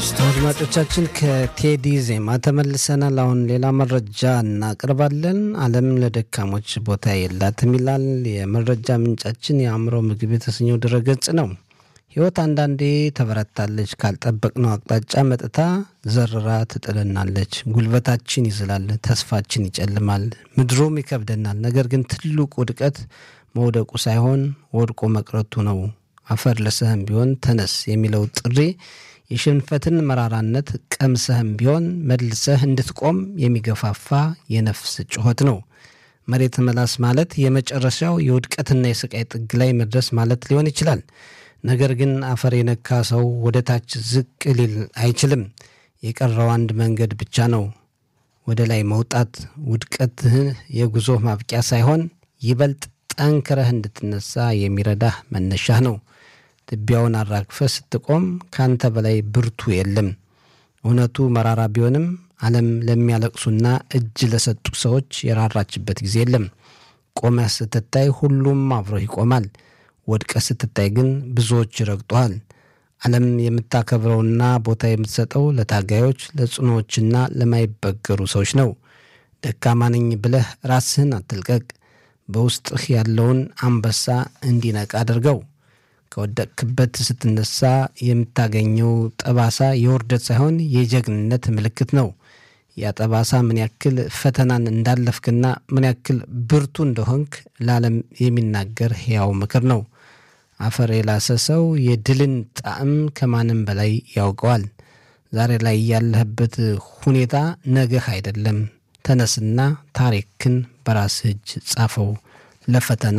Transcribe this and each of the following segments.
አድማጮቻችን ከቴዲ ዜማ ተመልሰናል። አሁን ሌላ መረጃ እናቀርባለን። ዓለም ለደካሞች ቦታ የላትም ይላል የመረጃ ምንጫችን የአእምሮ ምግብ የተሰኘው ድረገጽ ነው። ሕይወት አንዳንዴ ተበረታለች፣ ካልጠበቅነው አቅጣጫ መጥታ ዘርራ ትጥለናለች። ጉልበታችን ይዝላል፣ ተስፋችን ይጨልማል፣ ምድሩም ይከብደናል። ነገር ግን ትልቁ ውድቀት መውደቁ ሳይሆን ወድቆ መቅረቱ ነው። አፈር ልሰህም ቢሆን ተነስ የሚለው ጥሪ የሽንፈትን መራራነት ቀምሰህም ቢሆን መልሰህ እንድትቆም የሚገፋፋ የነፍስ ጩኸት ነው። መሬት መላስ ማለት የመጨረሻው የውድቀትና የስቃይ ጥግ ላይ መድረስ ማለት ሊሆን ይችላል። ነገር ግን አፈር የነካ ሰው ወደ ታች ዝቅ ሊል አይችልም። የቀረው አንድ መንገድ ብቻ ነው፣ ወደ ላይ መውጣት። ውድቀትህ የጉዞ ማብቂያ ሳይሆን ይበልጥ ጠንክረህ እንድትነሳ የሚረዳህ መነሻህ ነው። ትቢያውን አራግፈ ስትቆም ካንተ በላይ ብርቱ የለም። እውነቱ መራራ ቢሆንም ዓለም ለሚያለቅሱና እጅ ለሰጡ ሰዎች የራራችበት ጊዜ የለም። ቆመህ ስትታይ ሁሉም አብሮ ይቆማል። ወድቀህ ስትታይ ግን ብዙዎች ይረግጡሃል። ዓለም የምታከብረውና ቦታ የምትሰጠው ለታጋዮች፣ ለጽኖዎችና ለማይበገሩ ሰዎች ነው። ደካማ ነኝ ብለህ ራስህን አትልቀቅ። በውስጥህ ያለውን አንበሳ እንዲነቃ አድርገው። ከወደቅክበት ስትነሳ የምታገኘው ጠባሳ የውርደት ሳይሆን የጀግንነት ምልክት ነው። ያ ጠባሳ ምን ያክል ፈተናን እንዳለፍክና ምን ያክል ብርቱ እንደሆንክ ለዓለም የሚናገር ሕያው ምክር ነው። አፈር የላሰ ሰው የድልን ጣዕም ከማንም በላይ ያውቀዋል። ዛሬ ላይ ያለህበት ሁኔታ ነገህ አይደለም። ተነስና ታሪክን በራስህ እጅ ጻፈው። ለፈተና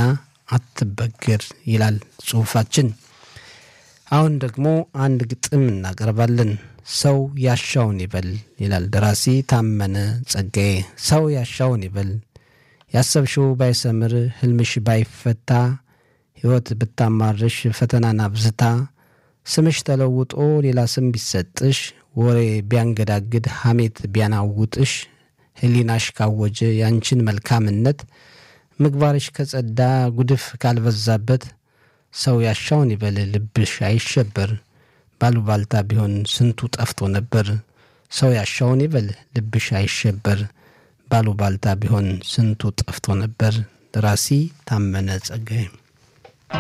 አትበግር ይላል ጽሑፋችን። አሁን ደግሞ አንድ ግጥም እናቀርባለን። ሰው ያሻውን ይበል ይላል ደራሲ ታመነ ጸጋዬ። ሰው ያሻውን ይበል፣ ያሰብሽው ባይሰምር፣ ህልምሽ ባይፈታ፣ ሕይወት ብታማርሽ፣ ፈተናን አብዝታ፣ ስምሽ ተለውጦ ሌላ ስም ቢሰጥሽ፣ ወሬ ቢያንገዳግድ፣ ሐሜት ቢያናውጥሽ፣ ህሊናሽ ካወጀ ያንቺን መልካምነት ምግባርሽ ከጸዳ ጉድፍ ካልበዛበት ሰው ያሻውን ይበል ልብሽ አይሸበር። ባሉባልታ ቢሆን ስንቱ ጠፍቶ ነበር። ሰው ያሻውን ይበል ልብሽ አይሸበር። ባሉባልታ ቢሆን ስንቱ ጠፍቶ ነበር። ደራሲ ታመነ ጸጋዬ